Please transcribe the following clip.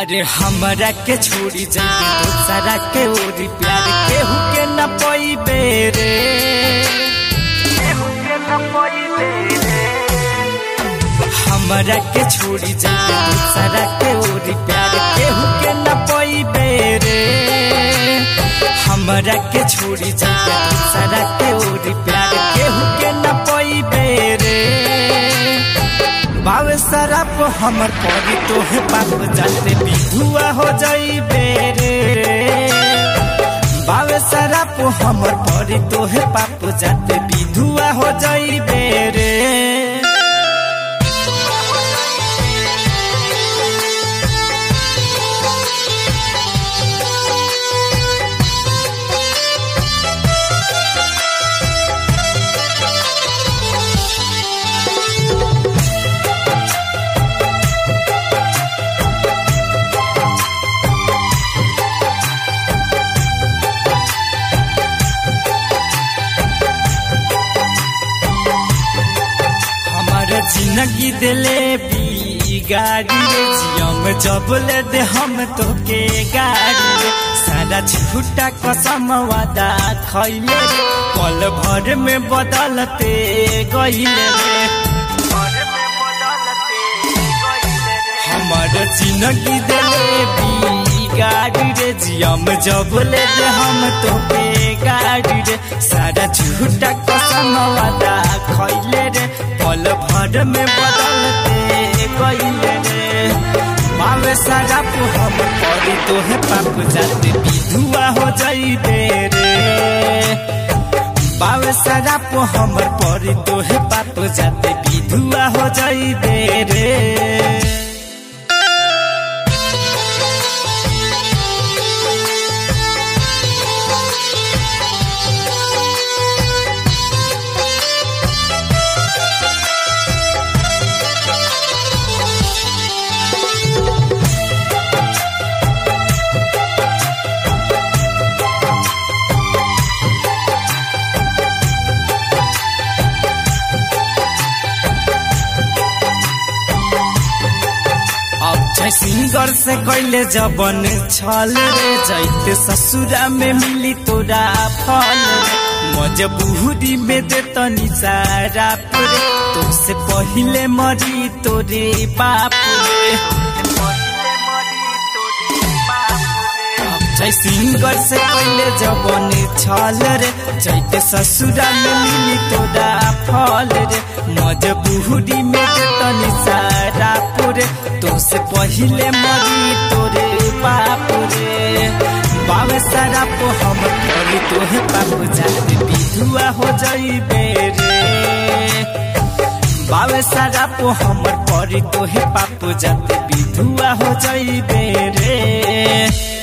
अरे हमरा के छोड़ी जाए दूसरा के ओरी प्यार केहू के न पैबे रे केहू के न पैबे रे हमरा के छोड़ी जाए दूसरा के ओरी प्यार केहू के न पैबे रे हमरा के छोड़ी जाए दूसरा के ओरी प्यार केहू के न पैबे रे बावे शराब हमर परी तोहे पाप जाते विधुआ हो जाइबे रे बावे शराब हमर परी तोहे पाप जाते विधुआ हो जाइबे रे हमार जिंदगी दिले बिगाड़ी रे जियम जब ले दे हम तोके गाड़ी रे सारा झूठा कसम वादा खैले रे पल भर में बदलते गईले रे हमार जिंदगी दिले बिगाड़ी रे जियम जब ले दे हम तोके गाड़ी रे सारा झूठा कसम वादा खैले रे पल भर में बदलते गईले रे मावे सारा पु हम परी तोहे पाप जाते विधुआ हो जाइबे रे बावे सारा पु हमर परी तोहे पाप जाते विधुआ हो जाइबे रे अक्षय सिंगर से कैले जबन छल रे जैते ससुरा में मिली तोरा फल रे मजबूरी में दे तनी सारा रे तुमसे पहिले मरी तोरे बाप रे अक्षय सिंगर से कैले जबन छल रे जैते ससुरा में मिली तोरा फल रे मजबूरी में दे तनी सारा रे तुमसे पहिले मरी तोरे बाप रे बावे सारा पो हम करी तोहे पाप जाते विधुआ हो जाइबे रे बावे सारा पो हमर परी तोहे पाप जाते विधुआ हो जाइबे रे